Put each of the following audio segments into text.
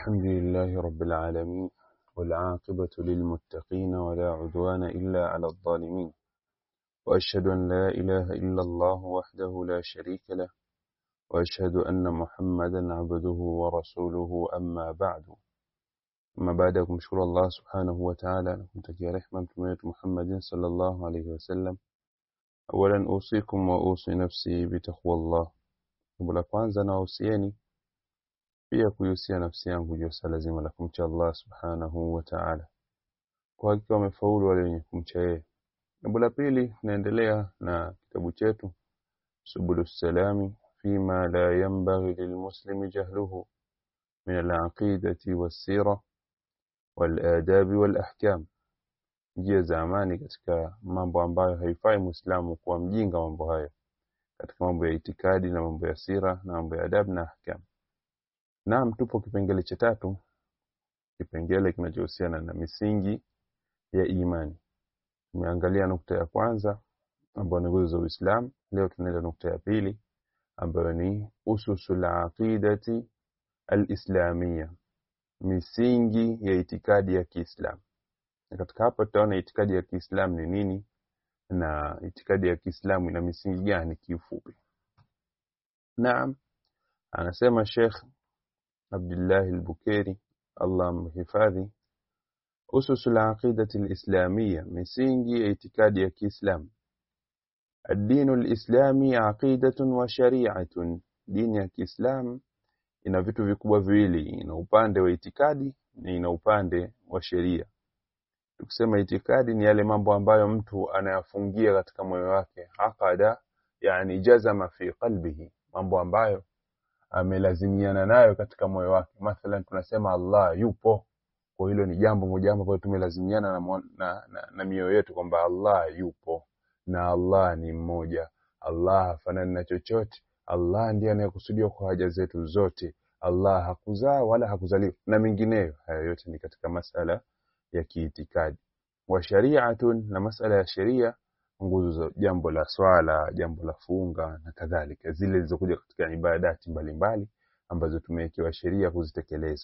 الحمد لله رب العالمين والعاقبة للمتقين ولا عدوان إلا على الظالمين وأشهد أن لا إله إلا الله وحده لا شريك له وأشهد أن محمدا عبده ورسوله أما بعد أما بعدكم شكر الله سبحانه وتعالى نتكي رحمة محمد صلى الله عليه وسلم أولا أوصيكم وأوصي نفسي بتقوى الله ولا kwanza nawahusieni pia kuihusia nafsi yangu juu ya swala zima la kumcha Allah subhanahu wa ta'ala. Kwa hakika wamefaulu wale wenye kumcha yeye. Jambo la pili, tunaendelea na kitabu chetu Subulu Salami fima la yanbaghi lilmuslimi jahluhu min alaqidati wassira waladabi walahkam, njia za amani katika mambo ambayo haifai muislamu kuwa mjinga mambo hayo, katika mambo ya itikadi na mambo ya sira na mambo ya adabu na ahkam. Naam, tupo kipengele cha tatu, kipengele kinachohusiana na misingi ya imani. Tumeangalia nukta ya kwanza ambayo ni nguzo za Uislamu. Leo tunaenda nukta ya pili ambayo ni ususul aqidati alislamia, misingi ya itikadi ya Kiislamu. Na katika hapa tutaona itikadi ya Kiislamu ni nini na itikadi ya Kiislamu ina misingi gani kiufupi. Naam, anasema Sheikh Abdullah al-Bukairi Allah mhifadhi usus al-aqida al-islamiyya misingi ya itikadi ya Kiislamu الدين الإسلامي عقيدة وشريعة dini ya Kiislamu ina vitu vikubwa viwili ina upande wa itikadi na ina upande wa sheria tukisema itikadi ni yale mambo ambayo mtu anayafungia katika moyo wake aqada yani jazama fi qalbihi mambo ambayo amelazimiana nayo katika moyo wake. Mathalan tunasema Allah yupo, kwa hilo ni jambo moja ambalo tumelazimiana na, na, na, na mioyo yetu kwamba Allah yupo na Allah ni mmoja, Allah hafanani na chochote, Allah ndiye anayekusudiwa kwa haja zetu zote, Allah hakuzaa wala hakuzaliwa na mengineyo. Haya yote ni katika masala ya kiitikadi. Wa shari'atun, na masala ya sheria nguzo za jambo la swala, jambo la funga na kadhalika, zile zilizokuja katika ibadati mbalimbali ambazo tumewekewa sheria kuzitekeleza.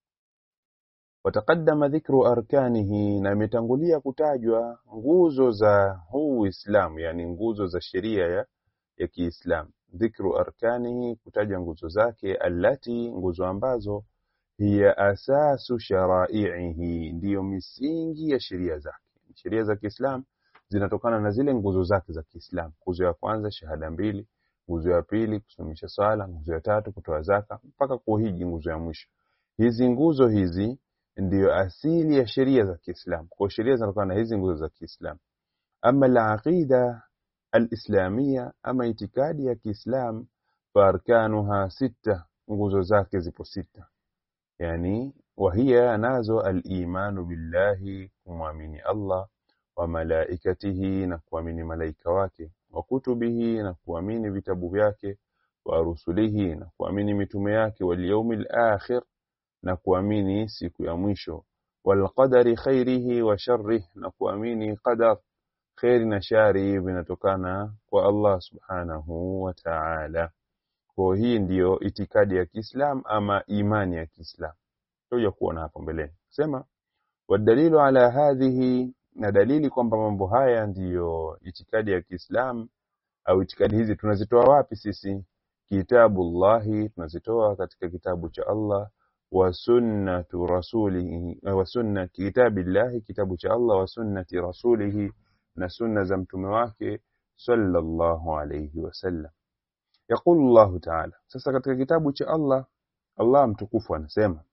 Wataqaddama dhikru arkanihi, na imetangulia kutajwa nguzo za huu Uislamu, yani nguzo za sheria ya, ya Kiislamu. Dhikru arkanihi, kutaja nguzo zake, allati, nguzo ambazo hiya asasu sharaihi, ndiyo misingi ya sheria zake. Sheria za Kiislamu zinatokana na zile nguzo zake za Kiislamu. Nguzo ya kwanza shahada mbili, nguzo ya pili kusimamisha swala, nguzo ya tatu kutoa zaka mpaka kuhiji, nguzo ya mwisho. Hizi nguzo hizi ndiyo asili ya sheria za Kiislamu. Kwa sheria zinatokana na hizi nguzo za Kiislamu. Ama al-aqida al-islamia, ama itikadi ya Kiislamu, farkanuha sita, nguzo zake zipo sita, yani wahiya nazo al-imanu billahi, kumwamini Allah wa malaikatihi na kuamini malaika wake, wa kutubihi na kuamini vitabu vyake, wa rusulihi na kuamini mitume yake, wal yaumil akhir na kuamini siku ya mwisho, wal qadari khairihi wa sharrihi na kuamini qadar khairi na shari vinatokana kwa Allah subhanahu wa ta'ala. Kwa hii ndiyo itikadi ya Kiislam ama imani ya Kiislam. Tutakuja kuona hapo mbeleni. Sema wadalilu ala hadhihi na dalili kwamba mambo haya ndiyo itikadi ya Kiislamu au itikadi hizi tunazitoa wapi sisi? Kitabullahi, tunazitoa katika kitabu cha Allah wa sunnatu rasulihi wa sunna kitabillahi, kitabu cha Allah wa sunnati rasulihi, na sunna za mtume wake sallallahu alayhi wasallam. Yaqulu Allahu ta'ala, sasa katika kitabu cha Allah, Allah mtukufu anasema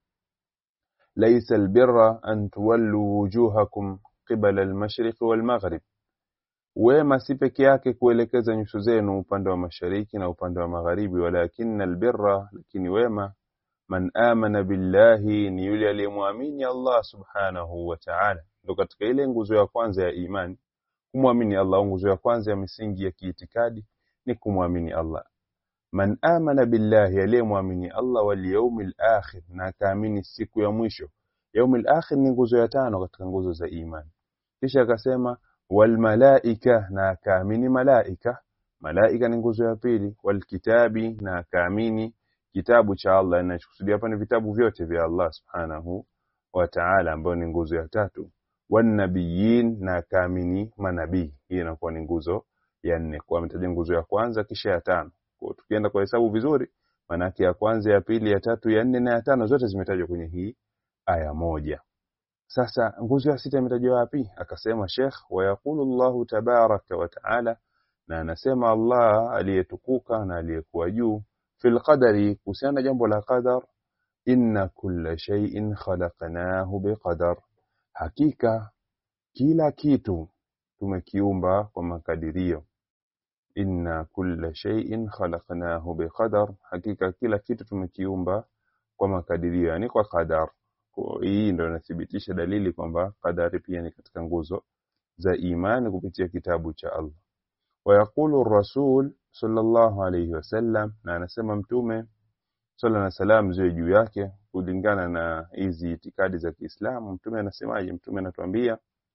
laisa albirra an tuwallu wujuhakum qibala almashriq walmaghrib, wema si peke yake kuelekeza nyuso zenu upande wa mashariki na upande wa magharibi, walakinna albirra, lakini wema man amana billahi, ni yule aliyemwamini Allah subhanahu wa ta'ala. Ndio katika ile nguzo ya kwanza ya imani kumwamini Allah. Nguzo ya kwanza ya misingi ya kiitikadi ni kumwamini Allah. Man amana billahi, aliyemwamini Allah, wal yawmil akhir, na akaamini siku ya mwisho. Yaumil akhir ni nguzo ya tano katika nguzo za imani. Kisha akasema wal malaika, na akaamini malaika. Malaika ni nguzo ya pili. Wal kitabi, na akaamini kitabu cha Allah inachokusudia hapa ni vitabu vyote vya Allah subhanahu wa ta'ala ambayo ni nguzo ya tatu wanabiyin na akaamini manabii hii inakuwa ni nguzo ya nne kwa ametaja nguzo ya kwanza kisha ya tano kwa tukienda kwa hesabu vizuri manake ya kwanza ya pili ya tatu ya nne na ya tano zote zimetajwa kwenye hii aya moja sasa nguzo ya sita imetajwa wapi akasema Sheikh wa yaqulu Allahu tabaraka wa taala na anasema Allah aliyetukuka na aliyekuwa juu fil qadari kuhusiana na jambo la qadar inna kulla shay'in khalaqnahu biqadar hakika kila kitu tumekiumba kwa makadirio inna kulla shay'in khalaqnahu biqadar hakika kila kitu tumekiumba kwa makadirio yani kwa qadar Kwa hii ndio inathibitisha dalili kwamba qadari pia ni katika nguzo za imani kupitia kitabu cha Allah ويقول الرسول صلى الله عليه وسلم na anasema mtume sala na salam ziwe juu yake kulingana na hizi itikadi za Kiislamu mtume anasemaje mtume anatuambia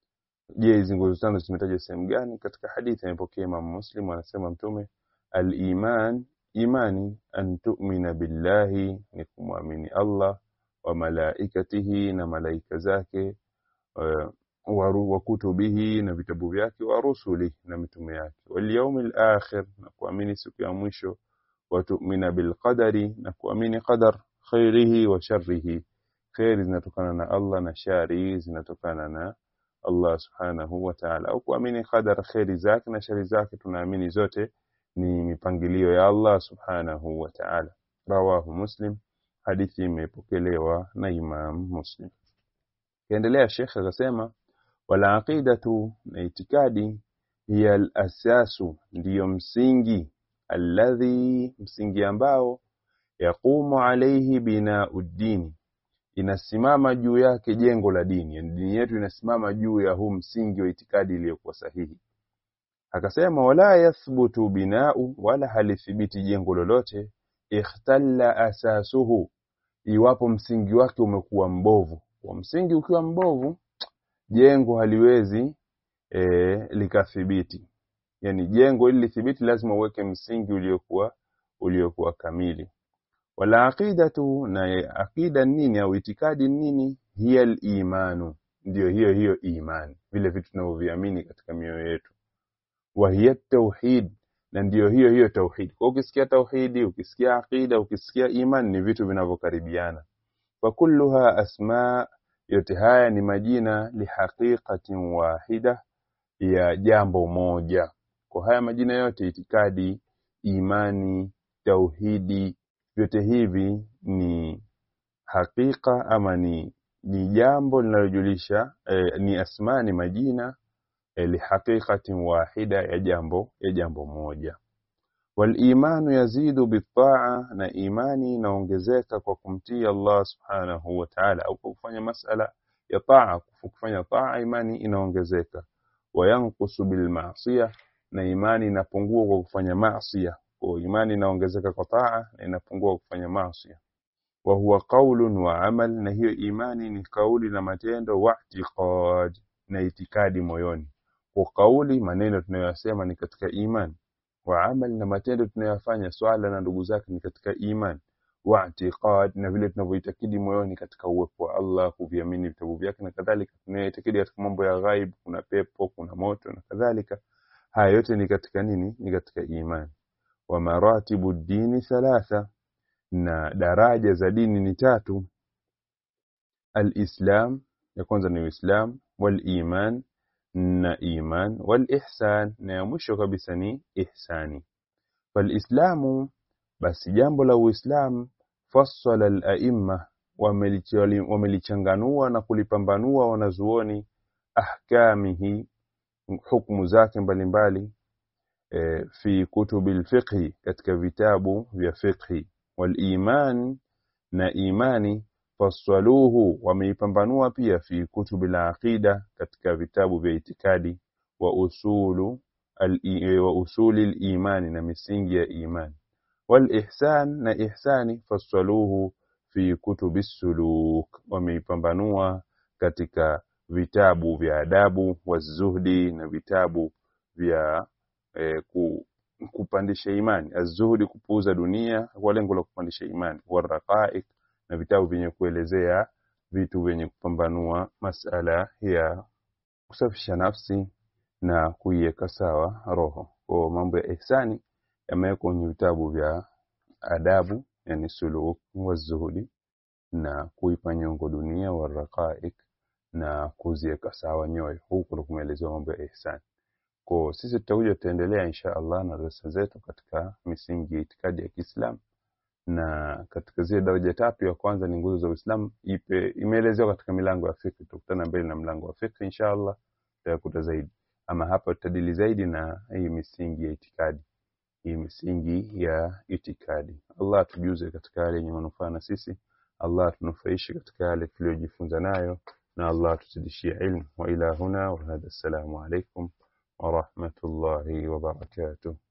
je hizi nguzo tano zimetajwa sehemu gani katika hadithi inayopokea Imam Muslim anasema mtume al-iman imani an tu'mina billahi ni kumwamini Allah wa malaikatihi na malaika zake uh, wa wa kutubihi na vitabu vyake wa rusuli na mitume yake wal yawmil akhir na kuamini siku ya mwisho wa tu'mina bil qadari na kuamini qadar khairihi wa sharrihi khairi zinatokana na Allah na shari zinatokana na Allah subhanahu wa ta'ala au kuamini qadar khairi zake na shari zake tunaamini zote ni mipangilio ya Allah subhanahu wa ta'ala rawahu muslim hadithi imepokelewa na Imam Muslim kiendelea Sheikh akasema wala aqidatu na itikadi hiya al-asasu ndiyo msingi alladhi msingi ambao yaqumu alayhi binau dini inasimama juu yake jengo la dini yani dini yetu inasimama juu ya huu msingi wa itikadi iliyokuwa sahihi akasema wala yathbutu binau wala halithibiti jengo lolote ikhtalla asasuhu iwapo msingi wake umekuwa mbovu kwa msingi ukiwa mbovu jengo haliwezi e, likathibiti yani jengo ili lithibiti lazima uweke msingi uliokuwa uliokuwa kamili wala aqidatu na aqida nini au itikadi nini hiya al-imanu ndio hiyo hiyo imani vile vitu tunavyoviamini katika mioyo yetu wa hiya tauhid na ndio hiyo hiyo tauhid kwa ukisikia tauhidi ukisikia aqida ukisikia iman ni vitu vinavyokaribiana fa kulluha asma yote haya ni majina lihaqiqatin wahida ya jambo moja kwa haya majina yote itikadi imani tauhidi vyote hivi ni hakika ama ni ni jambo linalojulisha eh, ni asma ni majina eh, lihaqiqatin wahida ya jambo ya jambo moja walimanu yazidu bitaa na imani inaongezeka kwa kumtii Allah subhanahu wa ta'ala au kwa kufanya masala ya taa kufanya taa imani inaongezeka wayanqusu bilmaasiya na imani inapungua kwa kufanya maasiya kwa imani inaongezeka kwa taa na inapungua kwa kufanya maasiya wa huwa qaulun wa amal na hiyo imani ni kauli na matendo wa i'tiqad na itikadi moyoni kwa kauli maneno tunayoyasema ni katika imani wa amal na matendo tunayoyafanya swala na ndugu zake ni katika iman wa i'tiqad na vile tunavyoitakidi moyoni katika uwepo wa Allah kuviamini vitabu vyake na kadhalika tunayoitakidi katika mambo ya ghaib kuna pepo kuna moto na kadhalika haya yote ni katika nini ni katika iman wa maratibu dini thalatha na daraja za dini ni tatu alislam ya kwanza ni uislam waliman na iman walihsan na ya mwisho kabisa ni ihsani falislamu basi jambo la uislamu fassala al-a'imma wamelichanganua na kulipambanua wanazuoni ahkamihi hukumu zake mbalimbali e, fi kutubi al-fiqhi katika vitabu vya fiqhi wal-iman na imani fassaluhu wameipambanua pia fi kutubi al-aqida katika vitabu vya itikadi wa usulu al wa usuli al-imani na misingi ya imani والإحسان na ihsani fassaluhu fi kutubi suluk wameipambanua katika vitabu vya adabu wazuhdi na vitabu vya eh, ku, kupandisha imani azuhudi kupuuza dunia kwa lengo la kupandisha imani waraqaiq na vitabu vyenye kuelezea vitu vyenye kupambanua masala ya kusafisha nafsi na kuiweka sawa roho kwa mambo ya ihsani yamewekwa kwenye vitabu vya adabu yani suluk wa zuhudi na kuipa nyongo dunia waraqaiq na kuziweka sawa nyoyo huku ndo kumeelezewa mambo ya ihsani kwa sisi tutakuja tutaendelea insha Allah na darasa zetu katika misingi ya itikadi ya Kiislamu na katika zile daraja tatu ya kwanza ni nguzo za Uislamu ipe imeelezewa katika milango ya fiqh tukutana mbele na mlango wa fiqh insha Allah tutakuta zaidi ama hapa tutadili zaidi na hii misingi ya itikadi hii misingi ya itikadi Allah atujuze katika yale yenye manufaa na sisi Allah atunufaishe katika yale tuliyojifunza nayo na Allah atuzidishie ilmu wa ila huna wa hadha assalamu alaikum ورحمة الله وبركاته